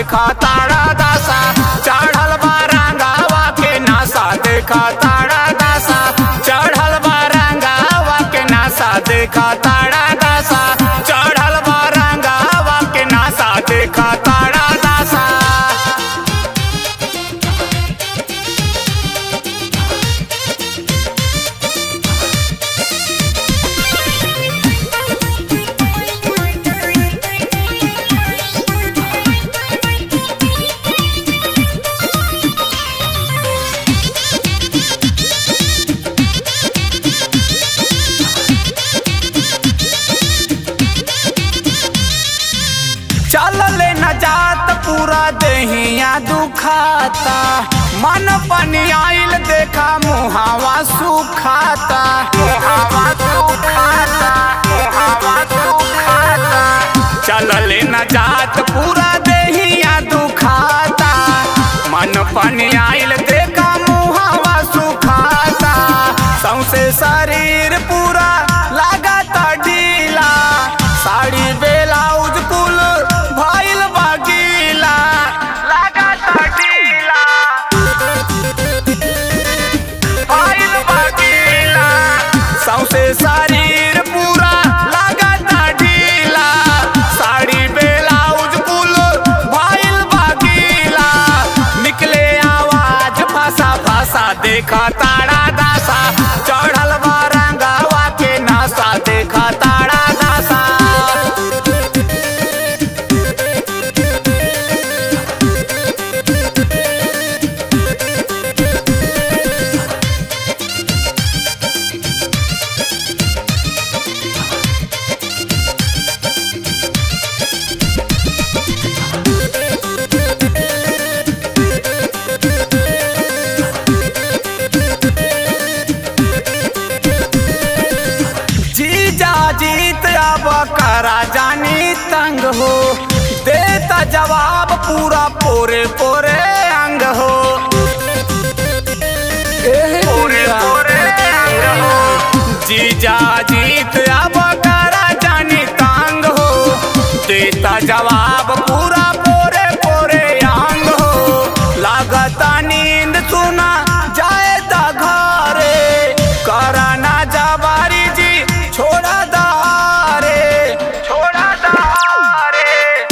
देखा ताड़ा दासा चढ़ल बारंगावा के नासा देखा ताड़ा दासा चढ़ल बारंगावा के नासा देखा ताड़ा दासा चढ़ल बारंगावा के नासा देखा ताड़ा दासा चलले न जात पूरा देहिया दुखाता मन पनी आइल देखा मुहावा सुखाता मुहावा सुखाता मुहावा सुखाता चलले न जात पूरा देहिया दुखाता मन पनी आइल देखा मुहावा सुखाता सौसे शरीर पूरा लागता ढीला साड़ी बेलाउज कुल भइल बगीला लागता ढीला भइल बगीला सौसे शरीर पूरा लागता ढीला साड़ी बेलाउज कुल भइल बगीला निकले आवाज फसा फसा देखा ताड़ा दासा चढ़ल बारंगावा के नासा देखा ताड़ा दासा जीजा जीत अब करा जानी तंग हो देता जवाब पूरा पोरे पोरे अंग हो पूरे पोरे अंग हो जीजा जीत अब करा जानी तंग हो देता जवाब पूरा पोरे पोरे अंग हो लागता नींद सुना जाए ता घरे करा ना जबारी जी छोड़ा दारे छोड़ा दारे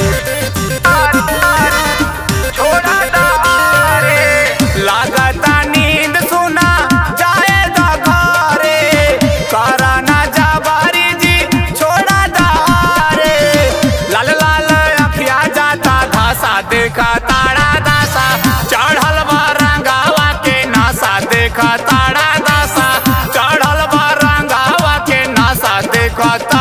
छोड़ा दारे लागता नींद सुना जाए ता घरे करा ना जबारी जी छोड़ा दारे लाल लाल अखिया जाता धासा देखा ताड़ा दासा चढ़ल बारंगावा के नासा देखा ताड़ा दासा चढ़ल बारंगावा के नासा देखा